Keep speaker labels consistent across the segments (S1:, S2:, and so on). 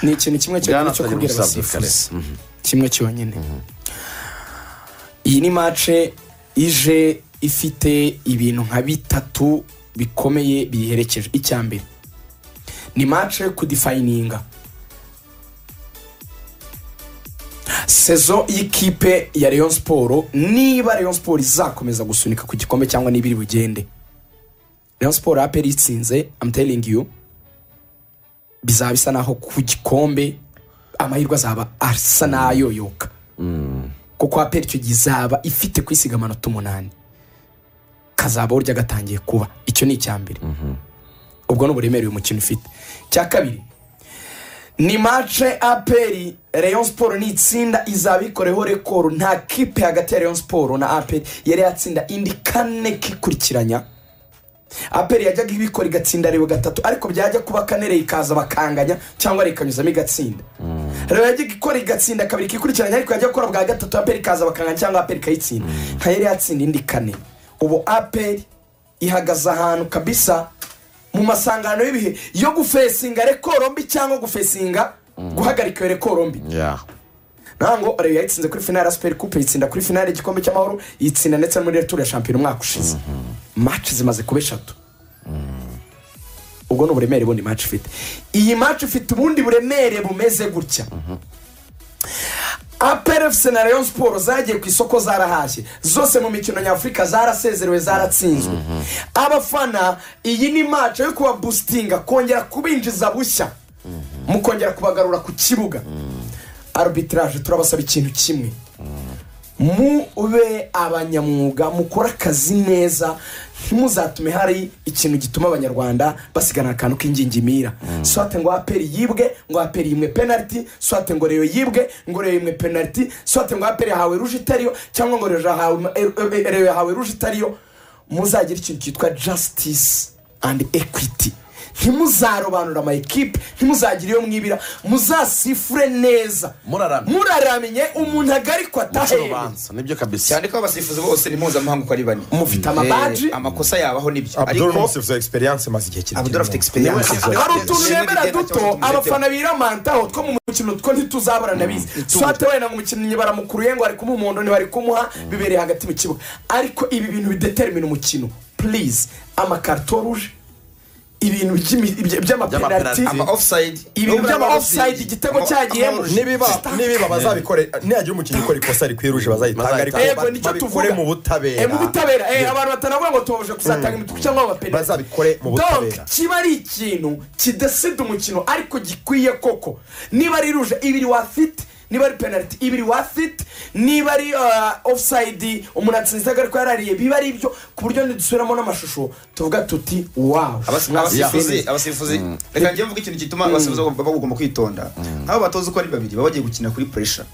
S1: ni ikintu kimwe cyonyine cyo kubwira abasifuzi kimwe cyonyine iyi ni mace ije ifite ibintu nka bitatu bikomeye biyiherekeje icya mbere ni mace kudifayininga sezo y'ikipe ya leon siporo niba leon siporo izakomeza gusunika ku gikombe cyangwa niba iri bugende leon siporo aperi itsinze amuteringi yu bizaba bisa naho ku gikombe amahirwe azaba asa n'ayoyoka kuko aperi icyo gihe izaba ifite kwisiga amanota umunani kazaba burya gatangiye kuba icyo ni icya mbere ubwo ni uburemere uyu mukino ufite icya kabiri ni mace aperi leon siporo ni itsinda izaba ikoreho rekoro nta kipe hagati ya leon siporo na aperi yari yatsinda indi kane kikurikiranya aperi yajyaga ibikora igatsinda reba gatatu ariko byajya kuba kane ikaza bakanganya cyangwa rikanyuzamo igatsinda reba yajyaga ikora igatsinda kabiri kikurikiranya ariko yajya gukora bwa gatatu aperi ikaza bakanganya cyangwa aperi ikayitsinda nka yari yatsinda indi kane ubu aperi ihagaze ahantu kabisa mu masangano y'ibihe yo gufesinga rekoro mbi cyangwa gufesinga guhagarika iyo rekoro mbi ntabwo rero yayitsinze kuri finale ya superi kupe yitsinda kuri finale y'igikombe cy'amahoro yitsinda ndetse no muri returu ya shampiyona umwaka ushize maci zimaze kuba eshatu ubwo ni uburemere bundi maci ifite iyi maci ifite ubundi buremere bumeze gutya aperefuse na leon siporo zagiye ku isoko zarahashye zose mu mikino nyafurika zarasezerewe zaratsinzwe abafana iyi ni mace yo kubabusitinga kongera kubinjiza bushya mu kongera kubagarura ku kibuga arubitiraje turabasaba ikintu kimwe mube abanyamwuga mukore akazi neza ntimuzatume hari ikintu gituma abanyarwanda basigana akantu k'ingingimira swate ngo aperi yibwe ngo aperi yimwe penaliti swate ngo reyo yibwe ngo reyo yimwe penaliti swate ngo aperi yahawe ruje itariyo cyangwa ngo reyo yahawe ruje itariyo muzagira ikintu cyitwa jasitisi andi ekwiti ntimuzarobanura ama ekipe ntimuzagire iyo mwibira muzasifure neza muraramye umuntu agarikwa atahembye
S2: nibyo kabisa
S3: cyane ko abasifuzi bose ni mpuzamahanga uko ari bane
S1: mufite amabaji
S3: Eh, amakosa yabaho nibyo
S4: abuduru ni
S3: ariko
S4: umusifuzi wa egisperiyanse imaze igihe kirekire
S3: abudura afite egisperiyanse
S1: hari utuntu nemera duto abafana biramantaho two mu mukino two ntituzabura ndabizi swate wenda ngo umukinnyi baramukuruye ngo bari kumuha umuhondo ntibari kumuha bibereye hagati mu kibuga ariko ibi bintu bidetermina umukino purize amakarito ruje ibintu by'imi- by- by'amapenaliti
S2: By'amapenaliti.
S3: ama ofusayidi
S1: ibintu by'ama offside igitego cyagiyemo
S4: nibiba nibiba bazabikore nihagira umukinnyi ukora ikosa rikwiruje bazayitanga ariko
S1: Bazayitanga.
S4: ba-
S1: Yego, nicyo
S4: babikore
S1: tuvuga.
S4: mu
S1: Eh, mu
S4: butabera
S1: butabera eh, abantu batanavuga ngo tubabuje kuzatanga imituku cyangwa abapenaliti
S4: bazabikore mu butabera
S1: Donc, kiba ari ikintu kidasida umukino ariko gikwiye koko niba ari ruje ibiri wafite niba ari penaliti ibiri wafite niba ari ofusayidi umuntu atsinze ariko yarariye biba ari ibyo ku buryo ntidusubiramo n'amashusho tuvuga tuti wawu
S3: abasifuzi abasifuzi reka njye mvuga ikintu gituma abasifuzi bagomba bagomba kwitonda nk'abo batoza uko ari babiri baba bagiye gukina kuri puresha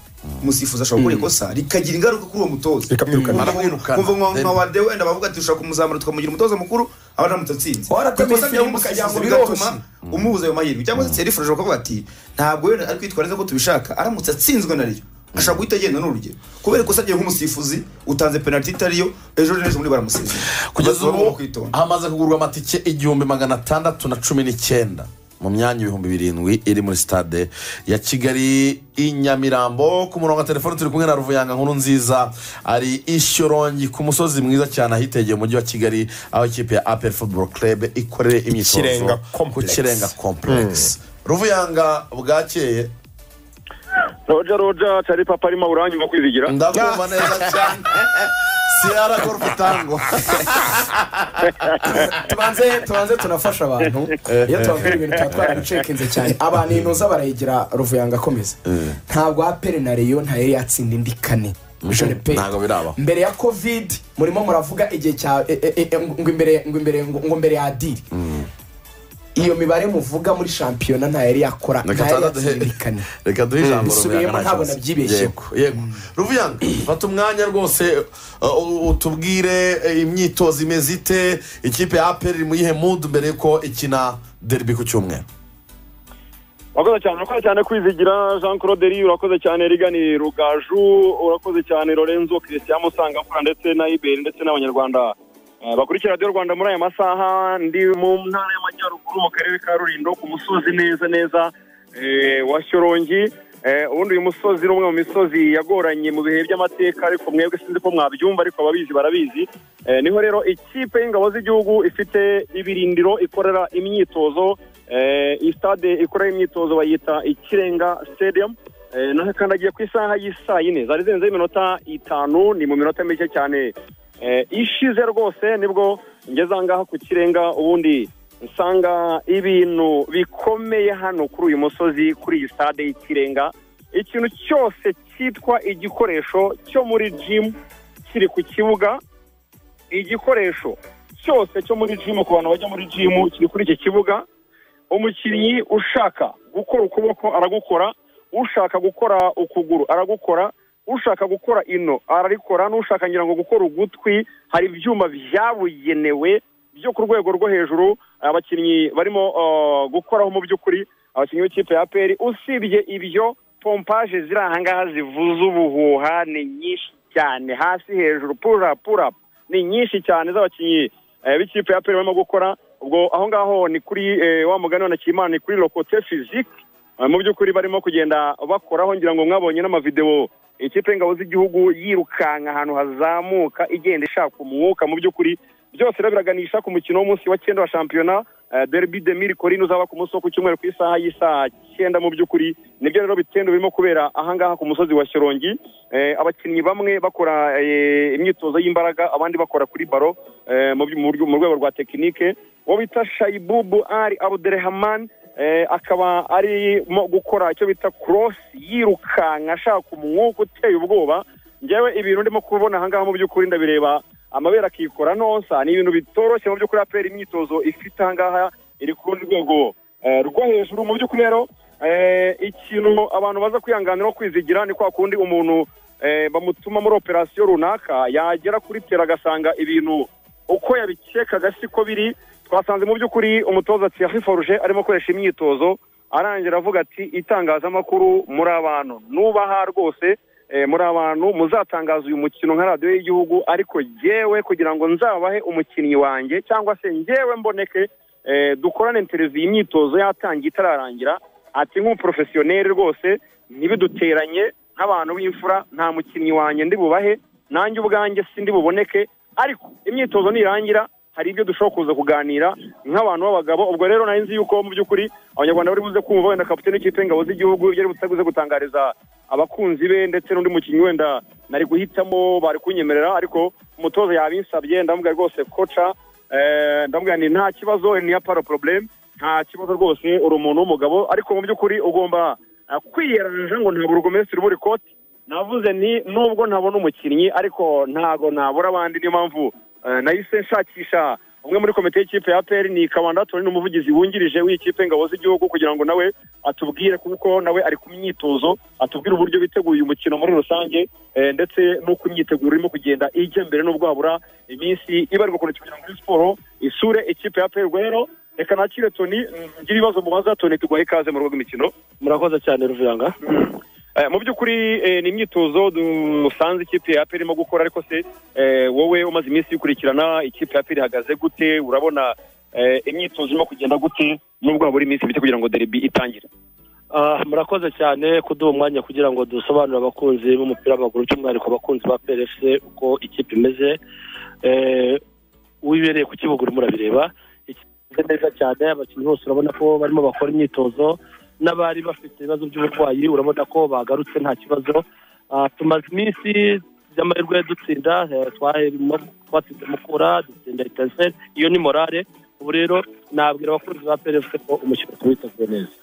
S3: umusifuzi ashobora gukora ikosa rikagira ingaruka kuri uwo mutoza
S4: Rikamwirukana.
S2: Baramwirukana.
S3: kuva nka wade wenda bavuga ati dushobora kumuzamura tukamugira umutoza mukuru abana mutsinze
S1: Waratamye
S3: Ku ikosa
S1: ifirimbi
S3: ry'umusifuzi
S1: ukagira ngo
S3: bigatuma
S1: biroroshye.
S3: umubuza ayo mahirwe cyangwa se serifurije bakavuga ati ntabwo wenda ari kwitwara neza ko tubishaka aramutse atsinzwe na ryo ashobora guhita agenda ni urugero kubera ikosa rye nk'umusifuzi utanze penaliti itariyo ejo n'ejo muri baramusize
S2: kugeza ubu
S3: kwitonda
S2: hamaze kugurwa amatike igihumbi magana atandatu na cumi n'icyenda mu myanya ibihumbi birindwi iri muri sitade ya kigali i nyamirambo ku murongo wa telefoni turi kumwe na ruvuyanga nkuru nziza ari ishyorongi ku musozi mwiza cyane ahitegeye umujyi wa kigali aho ikipe ya aperi futuboro kerebe ikorera imyitozo
S4: Kirenga
S2: ku
S4: complex.
S2: kirenga kompuregisi ruvuyanga bwakeye
S5: roja roja cari papa arimo uranyuma kwizigira
S2: ndakumva neza cyane siyara korufu tango
S1: tubanze tubanze tunafasha abantu iyo tubabwira ibintu tuba twarabicekinze cyane abantu inuza barayigira ruvuyanga akomeza ntabwo apere na reyo ntayari yatsinda indi kane Je répète.
S2: Ntabwo birabaho.
S1: mbere ya covid murimo muravuga igihe cya e- e- e- ngo imbere ngo imbere ngo ngo mbere ya diri iyo mibare muvuga muri shampiyona ntayari yakora
S2: reka
S1: ntayari yatsinda
S2: tuzaduhe
S1: indi kane
S2: reka duhe ijambo
S1: Nsubiyemo
S2: Ruvuyanga, nta
S1: ntabwo
S2: kibazo.
S1: nabyibeshyeho.
S2: Yego, yego ruvuyanga fata umwanya rwose uh, uh, utubwire uh, imyitozo imeze ite ikipe ya aperi iri mu yihe mudu mbere yuko ikina deribi ku cyumweru
S5: urakoze cyane urakoze cyane kwizigira jean claude riyo urakoze cyane rigani rugaju urakoze cyane lorenzo christian musangamfura ndetse na iberi ndetse n'abanyarwanda eh, bakurikira radiyo rwanda muri aya masaha ndi mu ntara y'amajyaruguru mu karere ka rulindo ku musozi neza neza eh, wa shyorongi eh, ubundi uyu musozi ni umwe mu misozi yagoranye mu bihe by'amateka ariko mwebwe sinzi ko mwabyumva ariko ababizi barabizi Eh, niho rero ikipe y'ingabo z'igihugu ifite ibirindiro ikorera imyitozo eh, iyi stade ikorera imyitozo bayita ikirenga stadium Eh, naho kandi agiye ku isaha y'isaa yine zari zirenzeho iminota itanu ni mu minota mike cyane eh, ishize rwose nibwo ngeze aha ngaha ku kirenga ubundi nsanga ibintu bikomeye hano kuri uyu musozi kuri iyi stade y'ikirenga ikintu cyose cyitwa igikoresho cyo muri jimu kiri ku kibuga igikoresho cyose cyo muri jimu ku bantu bajya muri jimu kiri kuri iki kibuga umukinnyi ushaka gukora ukuboko aragukora ushaka gukora ukuguru aragukora ushaka gukora ino ararikora n'ushaka ngira ngo gukora ugutwi hari ibyuma byabugenewe byo ku rwego rwo hejuru abakinnyi barimo uh, gukoraho mu by'ukuri abakinnyi b'ikipe ya aperi usibye ibyo pompaje ziri aha ngaha zivuza ubuhuha ni nyinshi cyane hasi hejuru pura pura ni nyinshi cyane z'abakinnyi eh, b'ikipe ya aperi barimo gukora ubwo aho ngaho ni kuri eh, wa mugani wa nakimana ni kuri lokote fizike Uh, mu by'ukuri barimo kugenda bakoraho ngira ngo mwabonye n'amavideo ikipe y'ingabo z'igihugu yirukanka ahantu hazamuka igenda ishaka umwuka mu by'ukuri byose rero biraganisha ku mukino w'umunsi wa cyenda wa shampiyona uh, derby de mirikorine uzaba ku munsi wo ku cyumweru ku isaha y'isaha cyenda mu by'ukuri nibyo rero bitendo birimo kubera ahangaha ku musozi wa shyorongi Eh, abakinnyi bamwe bakora eh, imyitozo y'imbaraga abandi bakora kuri baro eh, mu by- mu buryo- mu rwego rwa tekinike uwo bita shayibubu ari abuderehamani eh, akaba arimo gukora icyo bita cross yirukanka ashaka umwuka uteye ubwoba njyewe ibintu ndimo kubona ahangaha mu by'ukuri ndabireba amabere akikora nonsa ni ibintu bitoroshye mu by'ukuri apera imyitozo ifite ahangaha iri ku rundi rwego eh, rwo hejuru mu by'ukuri rero eh, ikintu abantu baza kwihanganira no kwizigira ni kwa kundi umuntu eh, bamutuma muri operasiyo runaka yagera kuri tera agasanga ibintu uko yabikekaga siko biri twasanze mu by'ukuri umutoza Thierry Forge arimo akoresha imyitozo arangira avuga ati itangazamakuru muri abantu nubaha rwose eh, muri abantu muzatangaza uyu mukino nka radiyo y'igihugu ariko jyewe kugira ngo nzabahe umukinnyi wanjye cyangwa se njyewe mboneke eh, dukorane interview iyi myitozo yatangiye itararangira ati nk'umuporofesiyoneri rwose ntibiduteranye nk'abantu b'imfura nta mukinnyi wanjye ndi bubahe nanjye ubwanjye sindi buboneke ariko imyitozo nirangira hari ibyo dushobora kuza kuganira nk'abantu b'abagabo ubwo rero nari nzi yuko mu by'ukuri abanyarwanda bari buze kumva wenda kapitene w'ikipe y'ingabo z'igihugu ibyo ari butaguze gutangariza abakunzi be ndetse n'undi mukinnyi wenda nari guhitamo bari kunyemerera ariko umutoza yabinsabye ndamubwira rwose koca eh, ndamubwira nti nta kibazo ni ya paro probleme nta kibazo rwose uri umuntu w'umugabo ariko mu by'ukuri ugomba eh, kwiyeranja ngo ntabwo urugomesitiri uba uri koti navuze nti nubwo ntabona umukinnyi ariko ntabwo nabura abandi niyo mpamvu eh, nahise nshakisha umwe muri komite y'ikipe ya peri ni kabanda turi n'umuvugizi wungirije w'ikipe ingabo z'igihugu kugira ngo nawe atubwire kuko nawe ari ku myitozo atubwire uburyo biteguye umukino muri rusange eh, ndetse n'uko imyiteguro irimo kugenda ijya mbere n'ubwo habura iminsi ibarirwa ku ntoki kugira ngo muri siporo isure ikipe ya peri rero reka nakire toni ngire ibibazo mubaza toni tuguha ikaze mu rugo rw'imikino
S6: murakoze cyane ruvuyanga
S5: Eh, mu by'ukuri eh, ni imyitozo dusanze ikipe ya aperi irimo gukora ariko se eh, wowe umaze iminsi uyikurikirana ikipe ya aperi ihagaze gute urabona eh, imyitozo irimo kugenda gute nubwo habura iminsi mike kugira ngo deribi itangire
S6: Ah, murakoze cyane kuduha umwanya kugira ngo dusobanurire abakunzi b'umupira w'amaguru by'umwihariko abakunzi ba PRFC uko ikipe imeze Eh, wibereye ku kibuga urimo urabireba ikimeze neza cyane abakinnyi bose urabona ko barimo bakora imyitozo n'abari bafite ibibazo by'uburwayi urabona ko bagarutse nta kibazo Ah, tumaze iminsi by'amahirwe dutsinda eh, twahirimo twatsinze mukura dutsinda etincelle iyo ni morale ubu rero nabwira abakunzi ba PRFC ko umukino tuwiteguye neza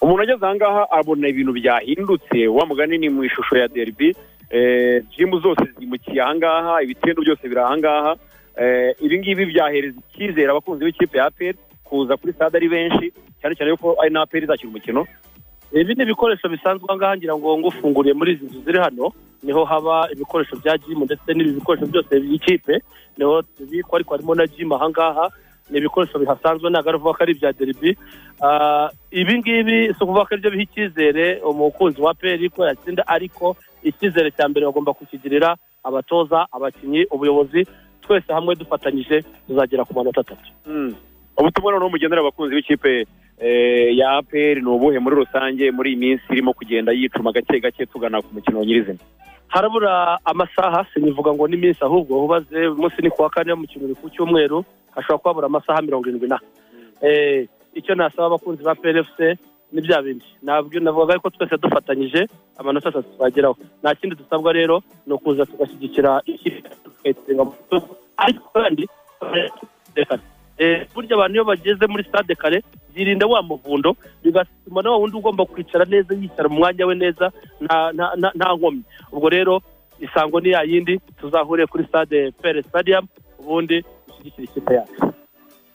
S5: umuntu ageze aha ngaha abona ibintu byahindutse wa mugani ni mu ishusho ya deribi eh, jimu zose zimukiye aha ngaha ibitendo byose biri aha ngaha eh, ibi ngibi byahereza icyizere abakunzi b'ikipe ya aperi kuza kuri stade ari benshi cyane cyane yuko ari na aperi izakina umukino
S6: ibi ni ibikoresho bisanzwe aha ngaha ngira ngo ngo ufunguriye muri izi nzu ziri hano niho haba ibikoresho bya jimu ndetse n'ibi bikoresho byose by'ikipe niho tubikwa ariko harimo na jimu aha ngaha ni ibikoresho bihasanzwe ntabwo ari ukuvuga ko ari ibya deribi Ah, ibi ngibi si ukuvuga ko aribyo biha icyizere umukunzi wa peri ko yatsinda ariko icyizere cya mbere bagomba kukigirira abatoza abakinnyi ubuyobozi twese hamwe dufatanyije tuzagera ku manota atatu
S5: ubutumwa noneho mugendera abakunzi b'ikipe eh, ya aperi ni ubuhe muri rusange muri iyi minsi irimo kugenda yicuma gake gake tugana ku mukino nyirizina
S6: harabura amasaha sinivuga ngo n'iminsi ahubwo ubaze umunsi ni kuwa kane mu kintu ku cyumweru hashobora kuba habura amasaha mirongo irindwi na Eh, icyo nasaba abakunzi ba plfc ni bya bindi nabwo navuga ko twese dufatanyije amanota atatu twageraho nta kindi dusabwa rero ni ukuza tugashyigikira ikipe tukayitsinda mu bitugu ariko kandi tukayirekana Eh, burya abantu iyo bageze muri stade kare yirinda wa muvundo bigatuma na wa wundi ugomba kwicara neza yicara mu mwanya we neza nta- nta- nta- nta nkomyi ubwo rero isango ni ya yindi tuzahure kuri stade pere stadium ubundi dushyigikire ikipe yacu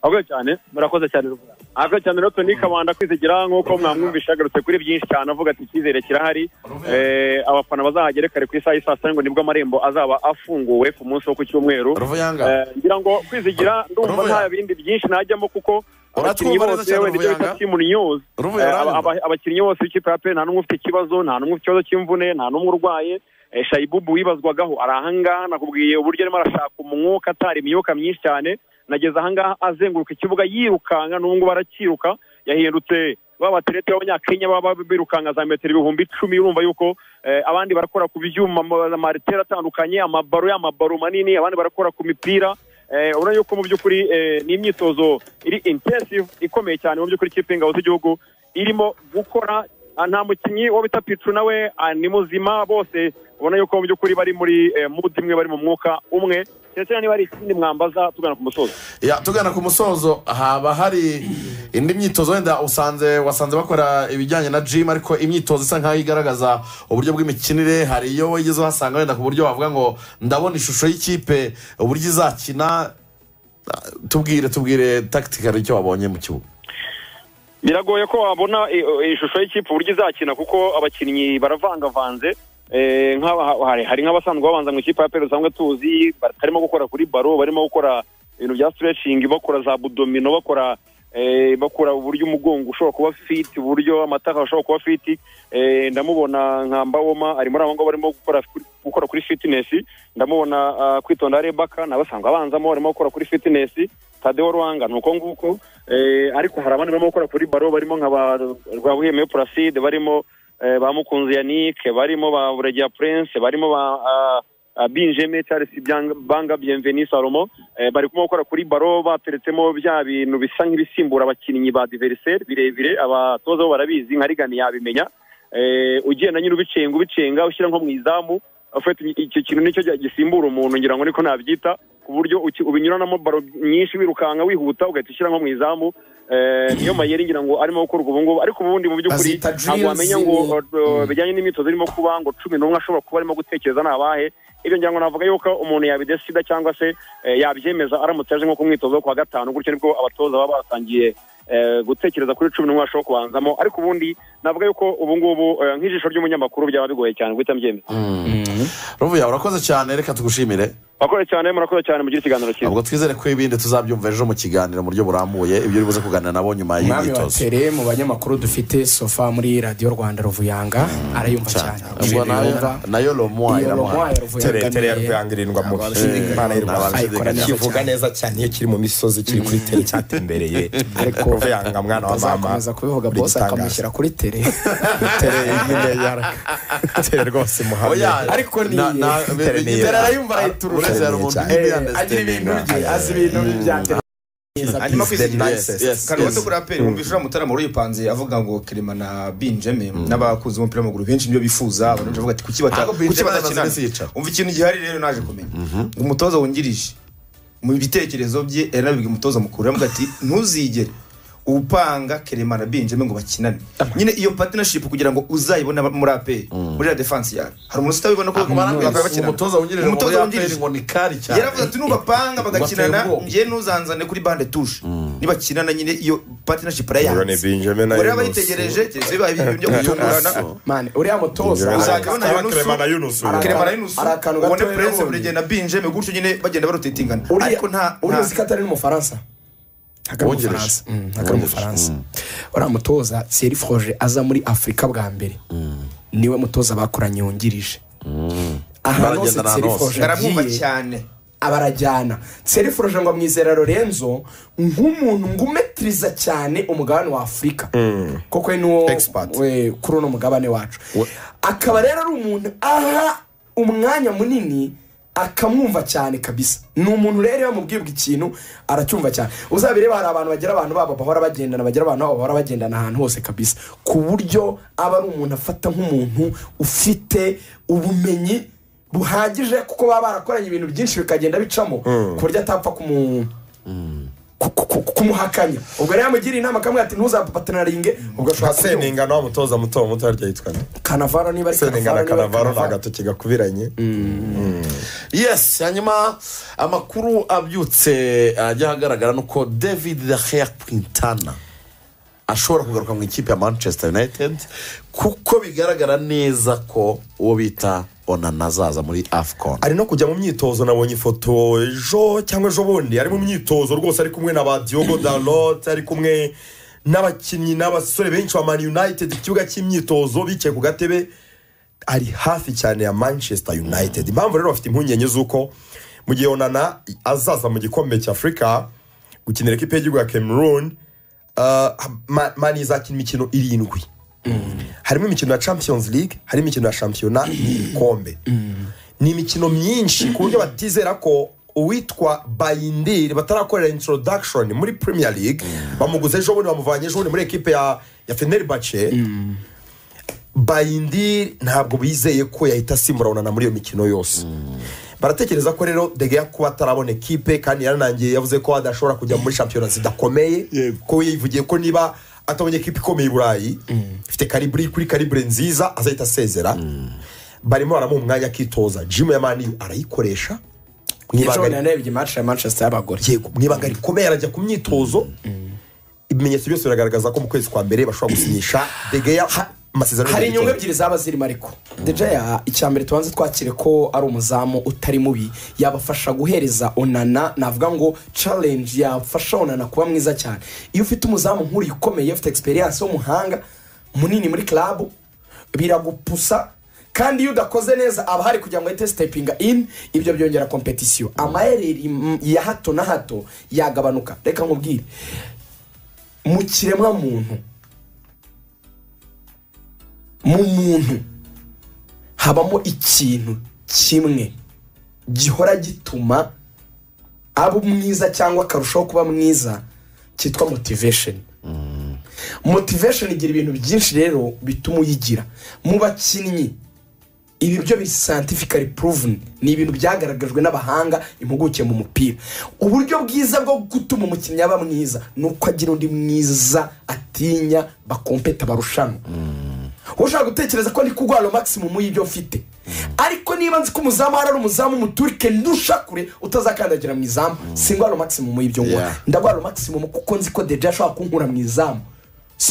S5: abakoze cyane
S6: murakoze cyane rwose
S5: abakoze cyane rero toni kabanda kwizigira nk'uko mwamwumvisha agarutse kuri byinshi cyane avuga ati icyizere kirahari Eh, abafana bazahagere kare ku isaha y'isaa sita ngo nibwo amarembo azaba afunguwe ku munsi wo ku cyumweru
S2: ruvuyanga
S5: Eh, ngira ngo kwizigira ndumva
S2: Ruvuga.
S5: nta bindi byinshi najyamo kuko abakinnyi
S2: Uratwumva neza
S5: bose
S2: cyane,
S5: wenda icyo bita
S2: Ruvuyanga.
S5: team news
S2: Ruvuye
S5: Eh,
S2: uranyumva?
S5: aba- aba- abakinnyi bose b'ikipe ya pe nta n'umwe ufite ikibazo nta n'umwe ufite ikibazo cy'imvune nta n'umwe urwaye Eh, shayibubu wibazwagaho ari ahangaha nakubwiye uburyo arimo arashaka umwuka atari imyuka myinshi cyane nageze ahangaha azenguruka ikibuga yirukanka n'ubu ngubu arakiruka yahindutse ba baterete b'abanyakenya baba birukanka za metero ibihumbi icumi urumva yuko eh, abandi barakora ku byuma amariteri atandukanye amabaro y'amabaro manini abandi barakora ku mipira Eh, urabona yuko mu by'ukuri eh, ni imyitozo iri intensive ikomeye cyane mu by'ukuri ikipe y'ingabo z'igihugu irimo gukora ah, nta mukinnyi wo bita picu nawe ah, ni muzima bose ubona yuko mu by'ukuri bari muri eh, mood imwe bari mu mwuka umwe ndetse niba hari ikindi mwambaza tugana ku musozi
S2: Ya, tugana ku musozo haba hari indi myitozo wenda usanze wasanze bakora ibijyanye na jimu ariko imyitozo isa nk'aho igaragaza uburyo bw'imikinire hari iyo wigeze uhasanga wenda ku buryo wavuga ngo ndabona ishusho y'ikipe uburyo izakina Ah, tubwire tubwire takitikari icyo wabonye mu kibuga
S5: biragoye ko wabona i- i- ishusho y'ikipe uburyo izakina kuko abakinnyi baravangavanze Eh, nk'aba- hari hari nk'abasanzwe babanza mu ikipe ya peru usanzwe tuzi barimo gukora kuri baro barimo gukora ibintu bya stretching bakora za budomino bakora eh, bakora uburyo umugongo ushobora kuba fit uburyo amataka ashobora kuba fit Eh, ndamubona nka mbawoma ari muri abo ngabo barimo gukora kuri- gukora kuri fitness ndamubona ah, kwitonda arebaka nabasanzwe abanzamo barimo gukora kuri fitness tadeo ruhanga ni uko nguko Eh, ariko hari abandi barimo gukora kuri baro barimo nka ba rwabuhemeye placide barimo eh, ba mukunzi yanike barimo ba buregeya prince barimo ba ah, ah, binjeme charles Byang- banga bienveni salomo Eh, bari kumwe gukora kuri baro bateretsemo bya bintu bisa nk'ibisimbura abakinnyi ba diveriseri birebire abatoza bo barabizi nka rigani yabimenya Eh, ugenda nyine ubicenga ubicenga ushyira nko mu izamu ufite icyo kintu nicyo gisimbura umuntu ngira ngo niko nabyita ku buryo uki- ubinyuranamo baro nyinshi wirukanka wihuta ugahita ushyira nko mu izamu Eh, niyo mayeri ngira ngo arimo gukorwa ubu ngubu ariko ubundi mu by'ukuri
S1: Bazita
S5: ntabwo wamenya ngo
S1: drills,
S5: uh, uh, bijyanye n'imyitozo irimo kuba ngo cumi n'umwe ashobora kuba arimo gutekereza ni abahe ibyo ngira ngo navuga yuko umuntu yabidesida cyangwa se eh, yabyemeza aramutse aje nko ku mwitozo wo ku wa gatanu gutyo nibwo abatoza baba batangiye eh, gutekereza kuri cumi n'umwe bashobora kubanzamo ariko ubundi navuga yuko ubu ngubu eh, nk'ijisho ry'umunyamakuru byaba bigoye cyane guhita mbyemeza
S2: ruvuya urakoze cyane reka tugushimire
S5: murakoze cyane murakoze cyane mugira ikiganiro cyiza
S2: ubwo twizere ko ibindi tuzabyumva ejo mu kiganiro mu buryo burambuye ibyo uri buze kuganira nabo nyuma
S1: umwami wa
S2: y'imyitozo
S1: tere mu banyamakuru dufite sofa muri radiyo rwanda ruvuyanga arayumva cyane
S2: ubwo nayo nayo romuwa
S1: iyo
S2: iramuha
S1: romuwa ya ruvuyanga
S4: tere tere ya
S1: niye.
S4: rwanda irindwa mu
S2: abashidikanya.
S4: imana y'u rwanda
S1: Ayikora neza
S4: kivuga
S1: cyane.
S4: neza cyane iyo kiri mu misozi kiri kuri tere cyatembereye
S1: Ariko
S4: ruvuyanga mwana wa mama
S1: azakomeza kubivuga
S4: uri
S1: bose
S4: igitangaza.
S1: akamushyira kuri tere
S4: tere nyine yaraka tere rwose muhammed
S2: Oya,
S1: Ariko ni-
S2: na- na-
S4: Tere ni-
S2: Tere arayumva arayiturura.
S4: Tere ni-
S2: Ureze hari umuntu
S4: Tere.
S2: uri
S1: agira ibintu bye
S2: understanding.
S1: azi ibintu bya tere
S3: hanyuma
S4: He's the
S3: kwizigira
S4: nicest.
S2: Yes,
S3: kano
S2: yes.
S3: gato kuri aperi wumva ishuri mutarama yipanze avuga ngo kirima na binjeme n'abakunzi b'umupira w'amaguru benshi nibyo bifuza abantu benshi bavuga ati kuki bata-
S2: Ariko Benjeme
S3: kuki
S2: amaze iminsi yicara.
S3: batakinana umva ikintu gihari rero naje kumenya umutoza wungirije mu bitekerezo bye yari nabibwiye umutoza mukuru yavuga ati ntuzigere upanga kirima na binjeme ngo bakinane nyine iyo partnership kugira ngo uzayibone muri aperi muri la defense yawe hari umuntu utabibona ko bakaba
S2: Barambwira
S3: bakinana
S2: umutoza wungirije mu
S3: umutoza
S2: Real
S3: wungirije
S2: Madrid ngo ni kari cyane
S3: yaravuze ati nubapanga bagakinana
S2: Bateye ubwoba.
S3: njye ntuzanzane kuri bande tushe nibakinana nyine iyo partnership
S4: Ronnie
S3: arayanze
S4: Benjamin na
S3: ngo rero
S4: Yunus.
S3: bayitegereje keretse bibaye ibintu byo kuyungurana
S1: mani uriya mutoza
S4: Benjamin.
S1: ari-
S3: uzajya ubona
S4: Araba
S3: Yunusu,
S4: Clement na Yunusu.
S1: Araba-
S3: Clement na Yunusu,
S1: ari akantu gato
S3: ubone
S1: rero
S3: Prince
S1: ubundi.
S3: Burege na Benjamin gutyo nyine bagenda barotatingana
S1: uriya-
S3: ariko nta
S1: uriya
S3: nta-
S1: uzi ko atari n'umufaransa ntabwo ari
S2: Wongereje.
S1: umufaransa Mm, ntabwo ari umufaransa uriya mutoza siyeri foroje aza muri afurika bwa mbere niwe mutoza bakoranye wungirije ahantu hose
S2: Baragendana
S1: siyeri
S2: ahantu hose.
S1: foroje
S3: ngaramwumva
S1: agiye
S3: cyane
S1: abarajyana serifuruje ngo amwizera lorenzo nk'umuntu ngumetiriza cyane umugabane wa afurika kuko we niwo
S4: Expert.
S1: we- kuri uno mugabane wacu akaba rero ari umuntu aha umwanya munini akamwumva cyane kabisa ni umuntu rero iyo bamubwirwa ikintu aracyumva cyane uzabireba hari abantu bagira abantu babo bahora bagendana bagira abantu babo bahora bagendana ahantu hose kabisa ku buryo aba ari umuntu afata nk'umuntu ufite ubumenyi buhagije kuko baba barakoranye ibintu byinshi bikagenda bicamo ku buryo atapfa kumu ku- ku- ku- kumuhakanya ubwo rero yamugira inama akamubwira ati ntuzapapatanaringe ubwo
S4: nka
S1: ashobora kubyumva
S4: seninga nawe mutoza muto muto harya yitwa nde
S1: kanavaro niba ari
S4: seninga
S1: kanavaro niba
S4: na
S1: ari
S4: kanavaro ni
S1: kanavaro
S4: agatoki gakubiranye
S2: yes hanyuma amakuru abyutse ajya ahagaragara ni uko david daheya quintana ashobora kugaruka mu ikipe ya manchester united kuko bigaragara neza ko uwo bita onana azaza muri afcon
S4: ari no kujya mu myitozo nabonye ifoto ejo cyangwa ejo bundi ari mu myitozo rwose ari kumwe na ba diogo dalot ari kumwe n'abakinnyi n'abasore benshi ba mani united ku kibuga cy'imyitozo bicaye ku gatebe ari hafi cyane ya manchester united impamvu rero bafite impungenge z'uko mu gihe onana azaza mu gikombe cy'afurika gukinira ikipe y'igihugu ya cameroon uh, Ma- mani izakina imikino irindwi harimo imikino ya champions league harimo imikino ya shampiyona n'ibikombe ni imikino myinshi ku buryo batizera ko uwitwa bayindiri batarakorera introduction muri premier league bamuguze ejo bundi bamuvanye ejo bundi muri ekipe ya ya fenerbahce bayindiri ntabwo bizeye ko yahita asimbura onana muri iyo mikino yose baratekereza ko rero degeya kuba atarabona ekipe kandi yaranangiye yavuze ko adashobora kujya muri shampiyona zidakomeye ko yivugiye ko niba atabonye ekipe ikomeye i burayi ifite karibure kuri karibure nziza azahita asezera barimo baramuha umwanya akitoza jimu ya maniyu arayikoresha mu
S1: ejo
S4: ibanga
S1: bundi narebye imaci ya manchester y'abagore
S4: yego mu ibanga rikomeye arajya ku myitozo ibimenyetso byose biragaragaza ko mu kwezi kwa mbere bashobora gusinyisha degeya ha- amasezerano
S1: hari inyungu
S4: y'igikombe.
S1: ebyiri zaba zirimo ariko dejeya icyambere tubanze twakire ko ari umuzamu utari mubi yabafasha guhereza onana navuga ngo challenge yafasha onana kuba mwiza cyane iyo ufite umuzamu nk'uriya ukomeye ufite experience w'umuhanga munini muri club biragupusa kandi iyo udakoze neza aba hari kugira ngo ahite sitepinga ini ibyo byongera kompetisiyo amayeri mm, ya hato na hato yagabanuka reka nkubwire mu kiremwamuntu mu muntu habamo ikintu kimwe gihora gituma aba mwiza cyangwa akarushaho kuba mwiza cyitwa motivation motivation igira ibintu byinshi rero bituma uyigira mu bakinnyi ibi byo biri scientifically proven ni ibintu byagaragajwe n'abahanga impuguke mu mupira uburyo bwiza bwo gutuma umukinnyi aba mwiza ni uko agira undi mwiza atinya bakompeta barushanwa ushobora gutekereza ko ndi kurwara maximum y'ibyo mfite ariko niba nzi ko umuzamu ahari ari umuzamu umuturike ntushakure utazakandagira mu izamu singwara maximum y'ibyo ngora
S2: Yeah.
S1: ndagwara maximum kuko nzi ko deje ashobora kunkura mu izamu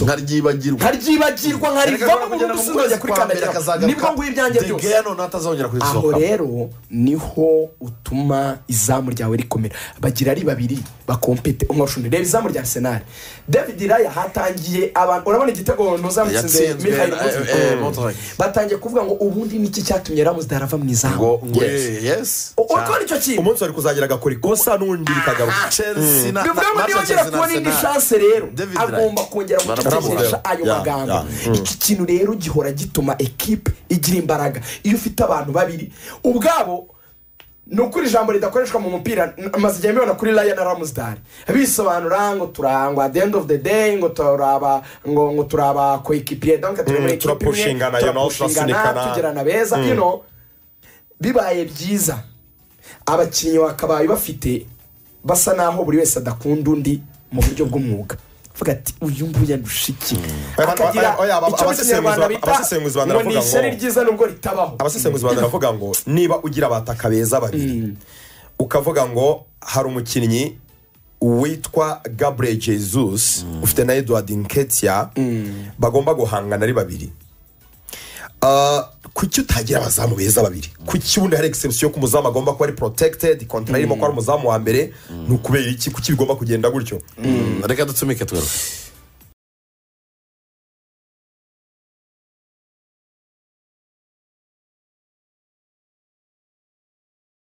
S2: nkaryibagirwa
S1: nkaryibagirwa nkarivamo burundu sinzajya kuri kandagira nibwo nguyu ibyanjye byose
S2: degeya none atazongera
S1: aho
S2: kurisohoka
S1: rero niho utuma izamu ryawe rikomera bagira ari babiri bakompete umwashundi reba izamu rya arsenal david raya hatangiye abantu urabona igitego ntuzamutsinze
S2: Yatsinzwe
S1: Mikhail
S2: na-
S1: Mudrik.
S2: eh, eh, Mudrik.
S1: batangiye kuvuga ngo ubundi niki cyatumye ramuzde arava mu izamu
S2: ngo ngo yes
S1: U- urabona icyo kintu
S4: umunsi wari kuzagira agakorikosa n'undi bikagaruka
S2: chelsea na
S1: bivuga ngo
S2: na-
S1: niba
S2: na
S1: agera
S2: Chelsea na
S1: kubona indi
S2: Arsenal.
S1: shanse rero
S2: David Raya.
S1: agomba kongera gutekereje
S4: Baramubona.
S1: ayo
S4: Ya,
S1: magambo
S4: ya.
S1: iki kintu rero gihora gituma ekipe igira imbaraga iyo ufite abantu babiri ubwabo ni ukuri ijambo ridakoreshwa mu mupira n- amaze igihe mbibona kuri raya na ramusitari bisobanura ngo turangwa the end of the day ngo turaba ngo ngo turaba koekipiye donc turi
S4: Mm,
S1: muri ekipe imwe
S4: turapushingana, you know,
S1: turapushingana
S4: turasunikana.
S1: tugirana beza you know bibaye byiza abakinnyi bakabaye bafite basa naho buri wese adakunda undi mu buryo bw'umwuga uvuga ati uyu nguyu andusha iki
S4: Oya,
S1: akagira
S4: oya,
S1: icyo
S4: oya,
S1: mu
S4: abasesenguzi
S1: kinyarwanda
S4: ba-
S1: bita
S4: abasesenguzi ba-
S1: ngo ni
S4: baravuga
S1: ishyari
S4: ngo-
S1: ryiza nubwo ritabaho
S4: abasesenguzi bantu baravuga ngo niba ugira abataka beza babiri ukavuga ngo hari umukinnyi witwa gabriel jesus ufite na edward nketia bagomba guhangana ari babiri Ah, kuki utagira abazamu beza babiri kuki ubundi hari egisebusiyo ko umuzamu agomba kuba ari protected kontara irimo ko ari umuzamu wa mbere ni ukubera iki kuki bigomba kugenda gutyo
S2: reka dutumike tugaruke